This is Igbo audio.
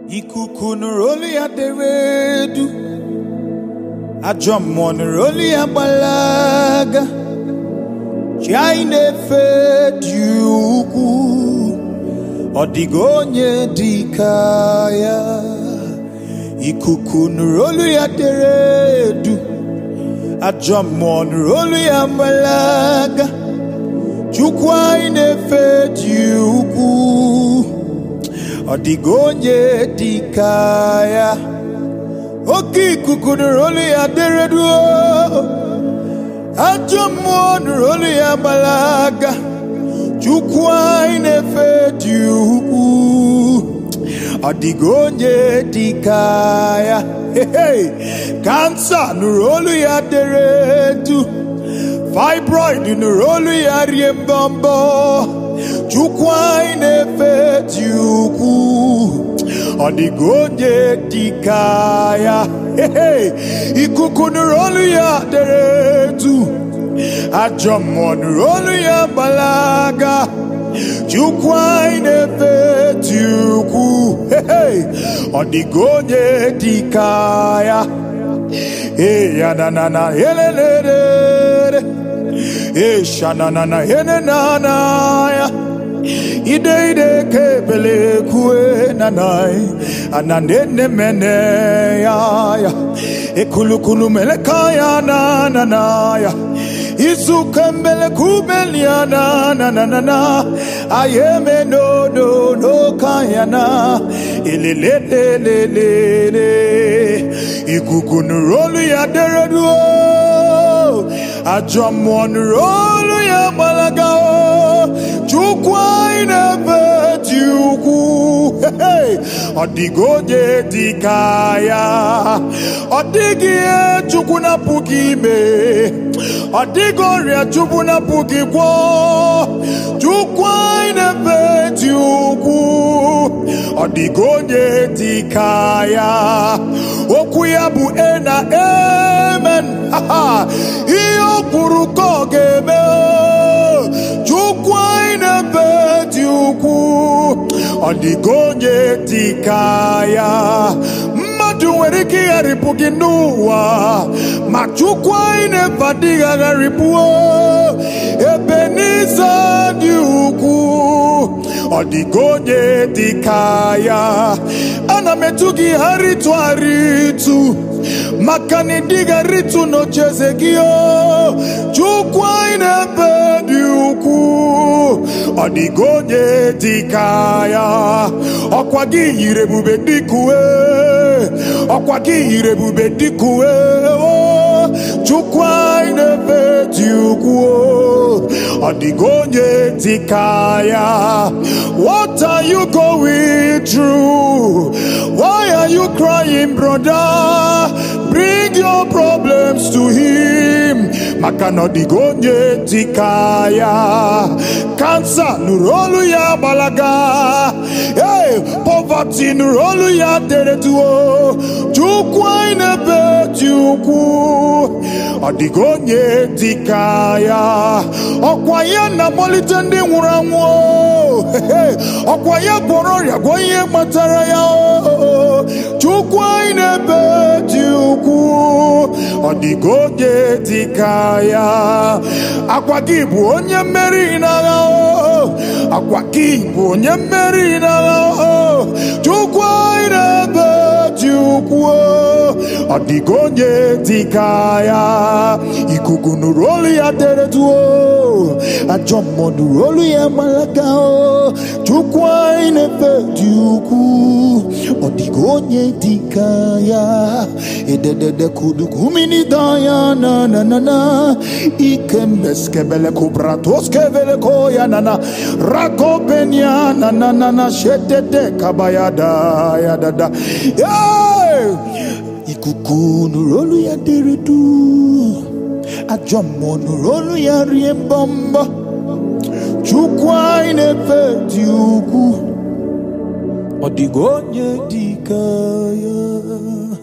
ikuku nụrụ olu ya dere edu ajọ mmụọ nụrụ olu ya gbalaga chi anyị na-efe dị ukwuu ọ dịghị onye dị ka ya ikuku nụrụ olu ya dere edu ajọ mmụọ nụrụ olu ya gbalaga chukwu anyị na-efe dị ukwuu ọ dịghị onye dị ka ya oke ikuku nụrụ olu ya dere duo ajọ mmụọ nụrụ olu ya gbalaga chukwu anyị na-efe dị ukwuu ọ dịghị onye dị ka ya Hey, kansa nụrụ olu ya dere edu fibroid nụrụ olu ya rie mbọmbọ chukwu anyị na-efe dị ukwuu ọ dịghị onye dị ka ya Hey, ikuku nụrụ olu ya dere edu ajọ mmụọ nụrụ olu ya gbalaga chukwu anyị na-efe dị ukwuu Hey, ọ dịghị onye dị ka ya Hey, ya na na na elelere Hey, sha na na na ene na na ya ide ide kebele kue na na anande ne mene ya ya ekulukulu meleka ya na na na ya izu kembele kubelia na na na na na ayeme no no no kaya na elele le le le le ikuku nurolu ya dereduo ajọ mmụọ nurolu ya gbalaga o chukwu anyị na-efe dị ukwu ọ dịghị onye dị ka ya ọ dịghị ihe chukwu na-apụghị ime ọ dịghị ọrịa chukwu na-apụghị gwọ chukwu anyị na-efe dị ukwu ọ dịghị onye dị ka ya okwu ya bụ e na amen ihe o kwuru ka ọ ga-eme chukwu anyị na-efe dị ukwu ọ dịghị onye dị ka ya mmadụ nwere ike ịgharịpụ gị n'ụwa ma chukwu anyị na-efe adịghị agharịpụo ebe n'ize dị ukwu ọ dịghị onye dị ka ya ana m etu gị harịtụ harịtụ maka na ịdịghị arịtụ n'ocheeze gị o chukwu anyị na-efe dị ukwu ọ dịghị onye dị ka ya ọkwa gị yiri ebube dịka uwe ọkwa gị yiri ebube dịka uwe o chukwu anyị na-efe dị ukwu ọ dịghị onye dị ka ya what are you going through why are you crying brother bring your problems to him maka na ọ dịghị onye dị ka ya kansa nụrụ olu ya gbalaga hey, poverty nụrụ olu ya deretuo chukwu anyị na-ebe dị ukwu ọ dịghị onye dị ka ya ọkwa ya na-amalite ndị nwụrụ anwụ ọkwa ya gwọrọ ọrịa gwọ ihe kpatara ya chukwu anyị na-ebe dị ukwu ọ dịghị onye dị ka ya akwa gị bụ onye mmeri n'agha akwa gị bụ onye mmeri n'agha chukwu anyị na-ebe dị ukwu ọ dịghị onye dị ka ya ikuku nụrụ olu ya deretuo ajọ mmụọ nụrụ olu ya gbalaga chukwu anyị na-efe dị ukwu ọ dịghị onye dị ka ya ededede kudukumini daya na na na na ikembeskebele kubratoskevele koya na na rakopenia na na na na shetete kabayada ya da da yeah! ikuku nụrụ olu ya dere du ajọ mmụọ nụrụ olu ya rie mbọmbọ chukwu anyị na-efe dị ukwu ọ dịghị onye dị ka ya